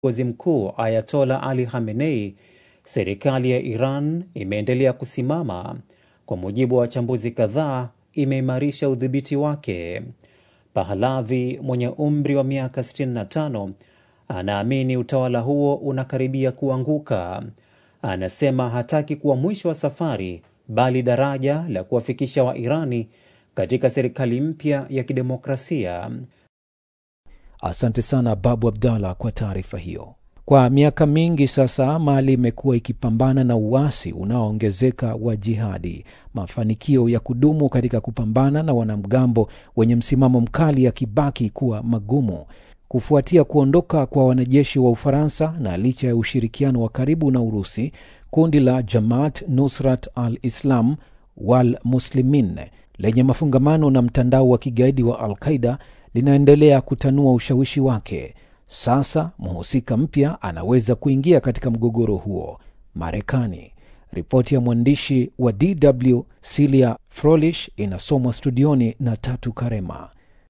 kiongozi mkuu Ayatola Ali Khamenei, serikali ya Iran imeendelea kusimama. Kwa mujibu wa wachambuzi kadhaa, imeimarisha udhibiti wake. Pahlavi mwenye umri wa miaka 65 anaamini utawala huo unakaribia kuanguka. Anasema hataki kuwa mwisho wa safari, bali daraja la kuwafikisha Wairani katika serikali mpya ya kidemokrasia. Asante sana Babu Abdallah kwa taarifa hiyo. Kwa miaka mingi sasa, Mali imekuwa ikipambana na uasi unaoongezeka wa jihadi. Mafanikio ya kudumu katika kupambana na wanamgambo wenye msimamo mkali yakibaki kuwa magumu kufuatia kuondoka kwa wanajeshi wa Ufaransa na licha ya ushirikiano wa karibu na Urusi, kundi la Jamaat Nusrat al-Islam wal Muslimin lenye mafungamano na mtandao wa kigaidi wa Al-Qaida linaendelea kutanua ushawishi wake. Sasa mhusika mpya anaweza kuingia katika mgogoro huo, Marekani. Ripoti ya mwandishi wa DW Silia Frolish inasomwa studioni na Tatu Karema.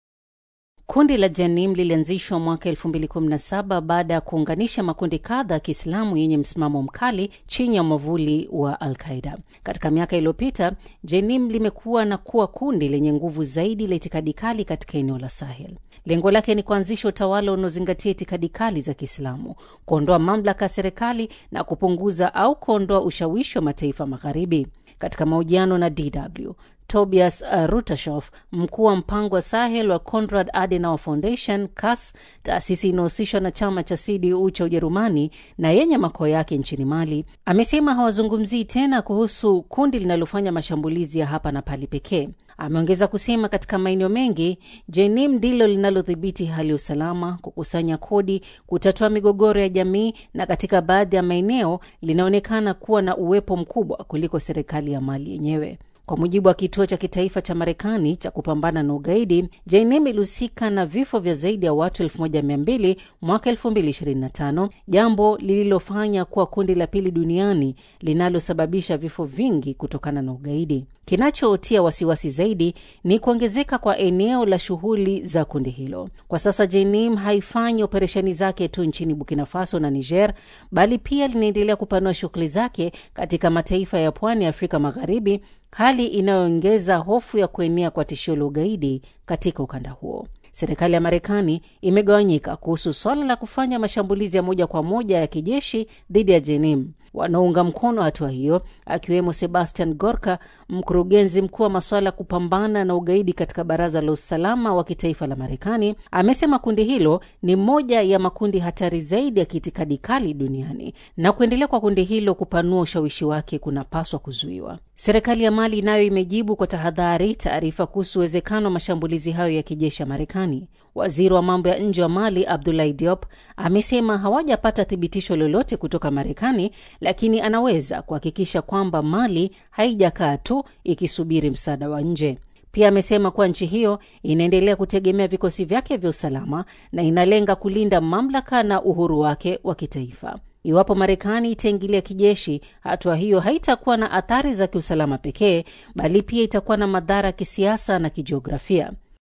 Kundi la Janim lilianzishwa mwaka 2017 baada ya kuunganisha makundi kadha ya Kiislamu yenye msimamo mkali chini ya mwavuli wa Al-Qaida. Katika miaka iliyopita, Janim limekuwa na kuwa kundi lenye nguvu zaidi la itikadi kali katika eneo la Sahel. Lengo lake ni kuanzisha utawala unaozingatia itikadi kali za Kiislamu, kuondoa mamlaka ya serikali na kupunguza au kuondoa ushawishi wa mataifa magharibi. Katika mahojiano na DW, Tobias uh, Rutashoff, mkuu wa mpango wa Sahel wa Konrad Adenauer Foundation CAS, taasisi inayohusishwa na chama cha CDU cha Ujerumani na yenye makao yake nchini Mali, amesema hawazungumzii tena kuhusu kundi linalofanya mashambulizi ya hapa na pale pekee. Ameongeza kusema katika maeneo mengi Jenim ndilo linalodhibiti hali ya usalama, kukusanya kodi, kutatua migogoro ya jamii, na katika baadhi ya maeneo linaonekana kuwa na uwepo mkubwa kuliko serikali ya Mali yenyewe. Kwa mujibu wa kituo cha kitaifa cha Marekani cha kupambana na ugaidi, Jainim ilihusika na vifo vya zaidi ya watu 1200 mwaka 2025, jambo lililofanya kuwa kundi la pili duniani linalosababisha vifo vingi kutokana na ugaidi. Kinachotia wasiwasi zaidi ni kuongezeka kwa eneo la shughuli za kundi hilo. Kwa sasa Jainim haifanyi operesheni zake tu nchini Burkina Faso na Niger, bali pia linaendelea kupanua shughuli zake katika mataifa ya pwani ya Afrika Magharibi, hali inayoongeza hofu ya kuenea kwa tishio la ugaidi katika ukanda huo. Serikali ya Marekani imegawanyika kuhusu swala la kufanya mashambulizi ya moja kwa moja ya kijeshi dhidi ya Jenim. Wanaounga mkono hatua hiyo akiwemo Sebastian Gorka, mkurugenzi mkuu wa masuala ya kupambana na ugaidi katika Baraza la Usalama wa Kitaifa la Marekani, amesema kundi hilo ni moja ya makundi hatari zaidi ya kiitikadi kali duniani na kuendelea kwa kundi hilo kupanua ushawishi wake kunapaswa kuzuiwa. Serikali ya Mali nayo imejibu kwa tahadhari taarifa kuhusu uwezekano wa mashambulizi hayo ya kijeshi ya Marekani. Waziri wa mambo ya nje wa Mali Abdoulaye Diop amesema hawajapata thibitisho lolote kutoka Marekani, lakini anaweza kuhakikisha kwamba Mali haijakaa tu ikisubiri msaada wa nje. Pia amesema kuwa nchi hiyo inaendelea kutegemea vikosi vyake vya usalama na inalenga kulinda mamlaka na uhuru wake wa kitaifa. Iwapo Marekani itaingilia kijeshi, hatua hiyo haitakuwa na athari za kiusalama pekee, bali pia itakuwa na madhara ya kisiasa na kijiografia.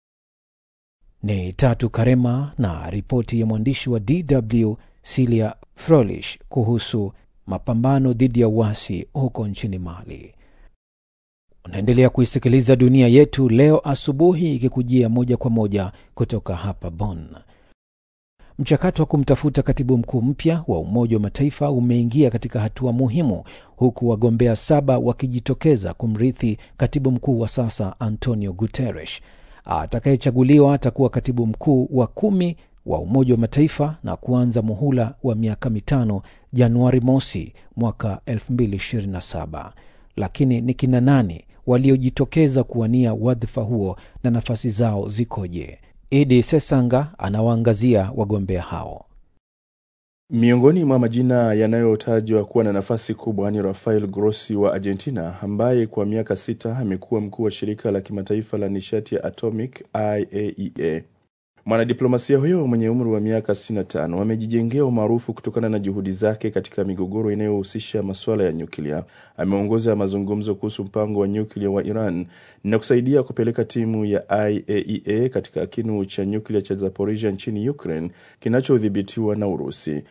Ni Tatu Karema na ripoti ya mwandishi wa DW Silia Frolish kuhusu mapambano dhidi ya uasi huko nchini Mali. Unaendelea kuisikiliza Dunia Yetu leo asubuhi, ikikujia moja kwa moja kutoka hapa Bonn. Mchakato wa kumtafuta katibu mkuu mpya wa Umoja wa Mataifa umeingia katika hatua muhimu, huku wagombea saba wakijitokeza kumrithi katibu mkuu wa sasa Antonio Guterres. Atakayechaguliwa atakuwa katibu mkuu wa kumi wa Umoja wa Mataifa na kuanza muhula wa miaka mitano Januari mosi mwaka 2027. Lakini ni kina nani waliojitokeza kuwania wadhifa huo na nafasi zao zikoje? Idi Sesanga anawaangazia wagombea hao. Miongoni mwa majina yanayotajwa kuwa na nafasi kubwa ni Rafael Grossi wa Argentina, ambaye kwa miaka sita amekuwa mkuu wa shirika la kimataifa la nishati ya atomic IAEA. Mwanadiplomasia huyo mwenye umri wa miaka 65 amejijengea umaarufu kutokana na juhudi zake katika migogoro inayohusisha masuala ya nyuklia. Ameongoza mazungumzo kuhusu mpango wa nyuklia wa Iran na kusaidia kupeleka timu ya IAEA katika kinu cha nyuklia cha Zaporizhia nchini Ukraine kinachodhibitiwa na Urusi.